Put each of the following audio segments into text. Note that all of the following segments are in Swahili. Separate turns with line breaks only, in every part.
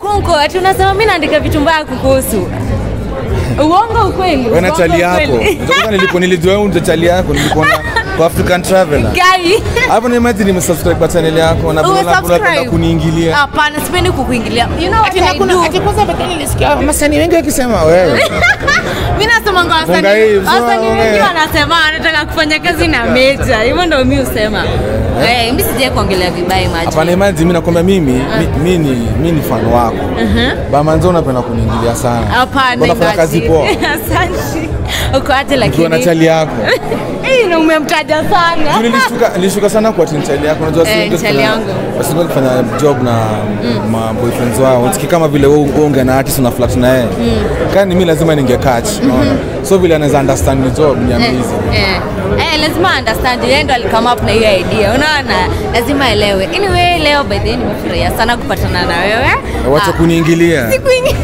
Kunko, ati unasema mimi naandika vitu mbaya kukuhusu. Uongo ukweli?
Wewe na
Uongo
chali yako.
ukweli?
Ndio nilipo nilijua wewe ndio chali yako nilikuona kwa African Traveler.
Gai.
Hapo ni imagine nimesubscribe kwa channel yako na
Uwe
unapenda
subscribe.
kuniingilia.
Hapana, sipendi kukuingilia. You know what I do?
Ati kwanza pekee nilisikia wasanii wengi wakisema wewe.
Mimi nasema kwa
Funga
wasanii.
hii, funga
Wasanii wengi
wewe.
wanasema wanataka kufanya kazi na Meja. Hivyo ndio mimi husema. Eh, mimi sijai kuongelea vibaya maji.
Hapana imagine mimi nakwambia mimi mi- mimi ni mimi ni fan wako. Bamanzo unapenda kuniingilia sana.
Hapana.
Unafanya kazi
Ngaji.
poa.
Asante. Uko aje
Ukiwa na
lakini?
chali yako.
Eh, na umemtaja sana.
Juu nilishuka nilishuka sana kwa tin chali yako. Unajua
Eh,
wengi
chali
kufanya-
yangu.
wasi wengi kufanya job na ma boyfriends wao. Unasikia kama vile wewe unge na artist una flat na yeye. Kani mimi lazima ninge catch, unaona. So vile anaweza understand ni job ni
Eh,
amazing.
eh. Eh, lazima understand yeye ndo alikama up na hiyo idea unaona lazima elewe anyway leo by the way nimefurahia sana kupatana na wewe
Wacha
Ah,
kuniingilia.
sikuingi-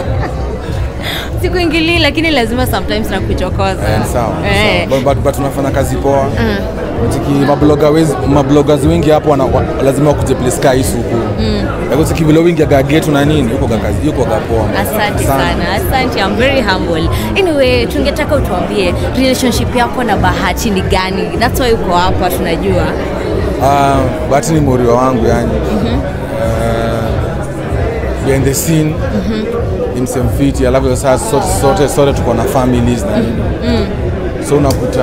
sikuingilii lakini lazima sometimes nakuchokoza
Eh, sawa.
Eh.
sawa. But, but, but tunafanya kazi poa. Tiki mabloga wezi, mabloggers wengi hapo wana, wa, lazima wakuje place kaa hii suku. Mm. Yako tiki vile wingi ga getu na nini yuko ga kazi yuko ga poa.
asante sana asante I'm very humble anyway tungetaka utuambie relationship yako na bahati ni gani that's why uko hapa tunajua
Ah, Bahati ni morio wangu yani. Eh, behind the scene. Ni msemfiti alafu sasa sote sote sote tuko na families na nini. So unakuta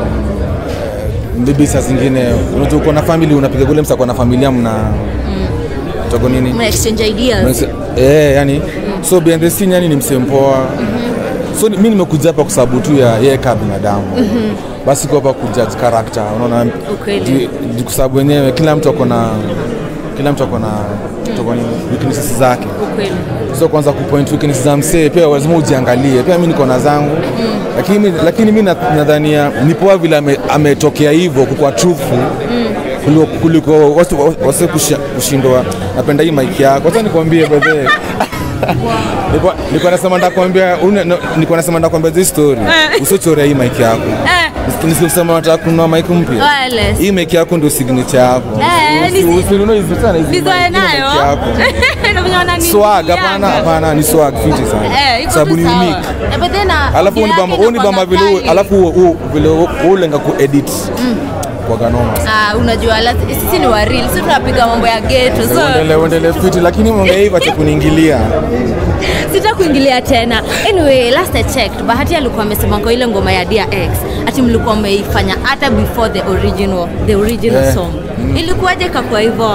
eh, maybe saa zingine unajua uko na family unapiga kule msa kwa na familia mna togo nini?
mna exchange ideas
Unase- Eh, yani so behind the scene yani ni msempoa so ni- mi nimekuja hapa kwa sababu tu ya yeye kama binadamu basi kwa hapa kujudge character unaona
Ukweli.
Ju- ju- kwa sababu wenyewe kila mtu ako na kila mtu ako na toko nini weaknesses zake
ukweli
so kwanza kupoint weaknesses za msee pia lazima ujiangalie pia mi niko na zangu lakini mi- lakini mi na- nadhania ni poa vile ame- ametokea hivyo kukwa truthful kuliko- kuliko wasi- wasi kushi- kushindwa napenda hii maiki yako hata nikwambie bedhee Nilikuwa- nilikuwa nasema ndakwambia une- no, nilikuwa nasema ndakwambia this story usiochorea hii maiki yako
eh,
nisema nataka kununua maiki mpya
wireless
hii maiki yako ndio signature yako
Eh,
Usi-
ni-
usinunue hizi sana hizi
nizoe
mic, hii ndio
nayo
mic yako
Ndio venye wanani-
swag hapana
Yanga.
hapana ni swag fiti
Eh,
sana
iko
sababu
tu
ni
sawa.
unique
Eh, but then, uh,
alafu
audio
ni bamba
yake
huu ni bamba
inakuanga
vile huu-
kali.
alafu huu- huu- vile huu- huu lenga kuedit kwa ganoma
Ah, unajua la- sisi ni waril si tunapiga mambo ya geto so
uendelee uendelee fiti lakini mwongea hivi acha kuniingilia
sita kuingilia tena anyway last I checked bahati alikuwa amesema kwa ile ngoma ya Dear X ati mlikuwa mmeifanya hata before the original the original
Eh,
song ilikuwaje kakua hivyo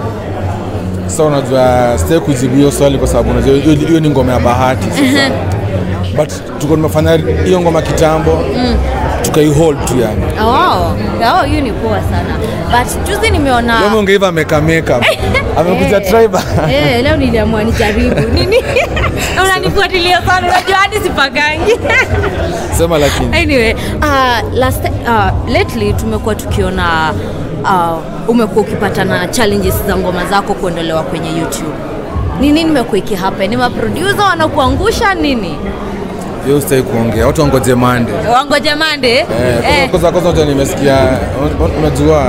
sasa unajua sitaki kujibu hiyo swali kwa sababu unajua hiyo hiyo ni ngoma ya bahati sasa but tuko tumefanya hiyo ngoma kitambo tukaihold tu yani
oh oh hiyo ni poa sana but juzi nimeona
leo mwongea hivi ameka makeup amekuja
Eh.
tribe
Eh, leo niliamua nijaribu nini unanifuatilia sana unajua hadi sipagangi
sema lakini
anyway uh, last uh, lately tumekuwa tukiona uh, umekuwa ukipata na challenges za ngoma zako kuondolewa kwenye youtube ni nini imekuwa ikihappen ni maproducer wanakuangusha nini
hiyo sitaki kuongea watu wangoje mande
wangoje mande
Eh, kwanza- kwanza kwanza unajua nimesikia un- un- unajua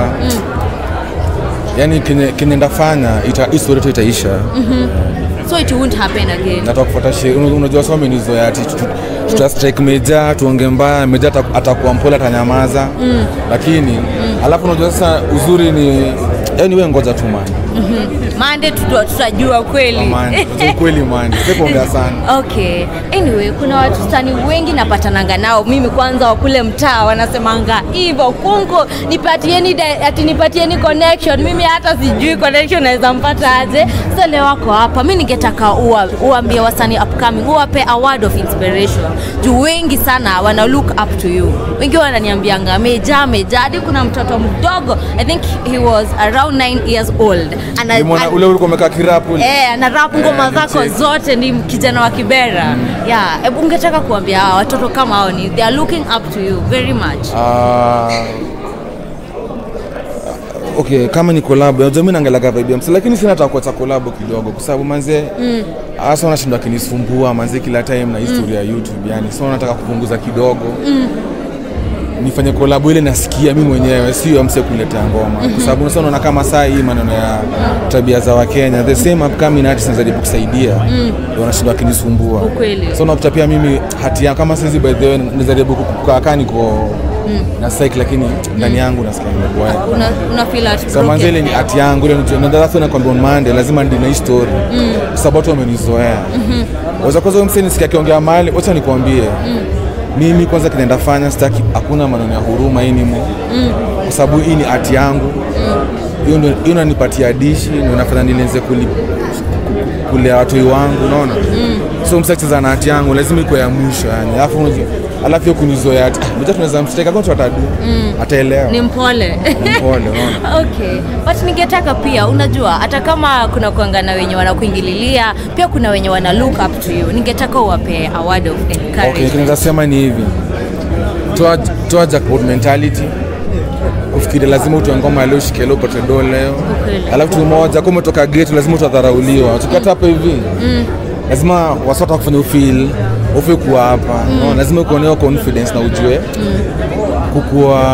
yani kenye kenye ndafanya ita hii story tu itaisha
so it won't happen again
nataka kufuata sheria Una- unajua somi nizoea ati tu- tuta strike meja tuonge mbaya meja ata- atakuwa mpole atanyamaza lakini alafu unajua sasa uzuri ni yani we ngoja tu mani
mande tuta- tutajua kweli
mani kweli mani sikuongea sana
okay anyway kuna watu stani wengi napatananga nao mimi kwanza wa kule mtaa wanasemanga hivyo kunko nipatieni di- ati nipatieni connection mimi hata sijui connection naweza mpata aje so leo wako hapa mi ningetaka uwa- uambie wasanii upcoming uwape a word of inspiration juu wengi sana wana look up to you wengi wananiambianga meja meja hadi kuna mtoto mdogo i think he was around 9 years old Ana-
Nimeona ule ulikuwa umekaa kirapu ule.
Eh, ana rap ngoma
Eh,
zako
nicheki.
zote ni kijana wa Kibera. Yeah, hebu ungetaka kuambia hawa watoto kama hao ni they are looking up to you very much.
Ah, okay kama ni collab unajua mimi naangalaga vibe ya msee lakini sina hata kuacha collab kidogo kwa sababu manze hasa wanashindwa kinisumbua manze kila time na historia ya YouTube yani so nataka kupunguza kidogo nifanye kolabo ile nasikia mi mwenyewe sio mse kuletea ngoma kwa sababu unasa unaona kama saa hii maneno ya tabia za wakenya the same upcoming artists najaribu kusaidia ndio wanashindwa wakinisumbua
Ukweli.
so unakuta pia mimi hati yangu kama saizi by the way nijaribu kukaa kaa niko na psych lakini ndani yangu nasikia nimeboeka
una, una feel at
So manze ile ni hati yangu ile na that's when nakwambia on Monday lazima ndi na hii story kwa sababu watu wamenizoea waweza kwanza huyo msee nisikia akiongea mahali wacha nikwambie mimi kwanza kinaenda fanya sitaki hakuna maneno ya huruma hii nimo kwa sababu hii ni hati yangu hiyo ndio hiyo inanipatia dishi ndio inafanya nilenze kuli kulea watoi wangu unaona so msee akicheza na hati yangu lazima iko ya mwisho yani alafu unajua- alafu hiyo kunizoea ati ah, mmoja tunaweza msteka kwa atadu ataelewa
ni mpole
mpole unaona
okay but ningetaka pia unajua hata kama kuna kuangana wenye wanakuingililia pia kuna wenye wana look up to you ningetaka uwape a word of
Okay,
encouragement
kinaweza sema ni hivi, toa toa jackpot mentality, kufikiri lazima utoe ngoma leo, shike leo, upate do leo,
Ukweli.
alafu tu moja, kama umetoka gate lazima utadharauliwa. Tukata hapa hivi lazima wasota kufanya ufeel ufe kuwa hapa no, lazima ukuone hiyo confidence na ujue kukuwa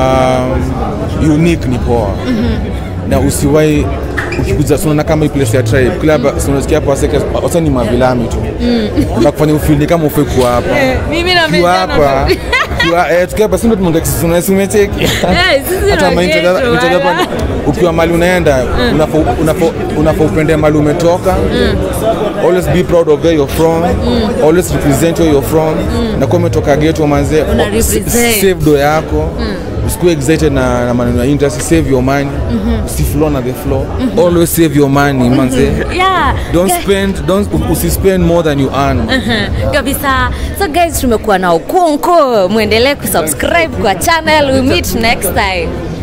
unique ni poa na usiwai ukikuja sunaona kama hii place ya tribe kila hapa sunasikia hapa waseke wasa ni mavilami tu na kufanya ufeel ni kama ufe kuwa hapa
mimi
ukiwa hapa ukiwa eh, tukiwa hapa sindo tumeongea kisisi umecheki
sisi
hata
ni
maintega-
wageto,
maintega
wala.
hapa, ukiwa mali unaenda unafo- unafo- unafo upende mali umetoka always be proud of where you're from always represent where you're from na kuwa umetoka geto manze
Una
s-
represent.
save do yako usikuwe excited na, na maneno ya industry save your money usiflow na the flow always save your money manze
yeah
don't
Guys-
spend don't usispend more than you earn
Mhm, kabisa so guys tumekuwa na ukunko mwendelee kusubscribe kwa channel we meet next time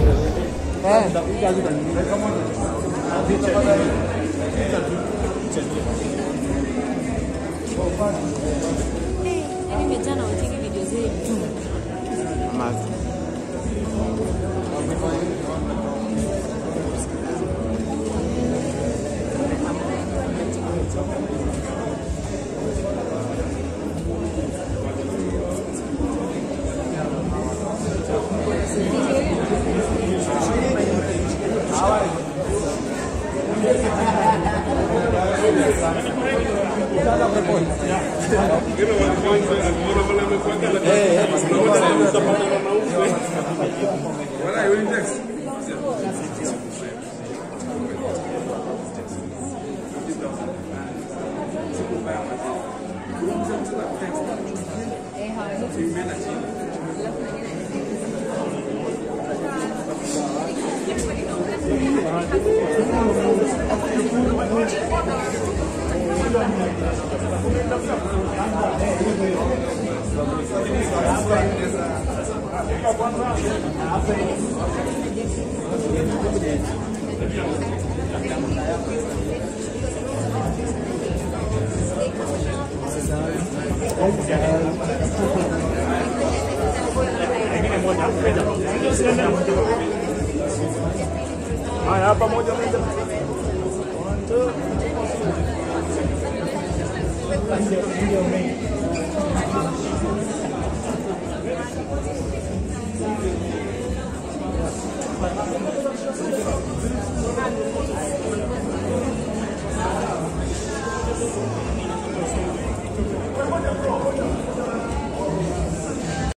Haya, hapa moja moja.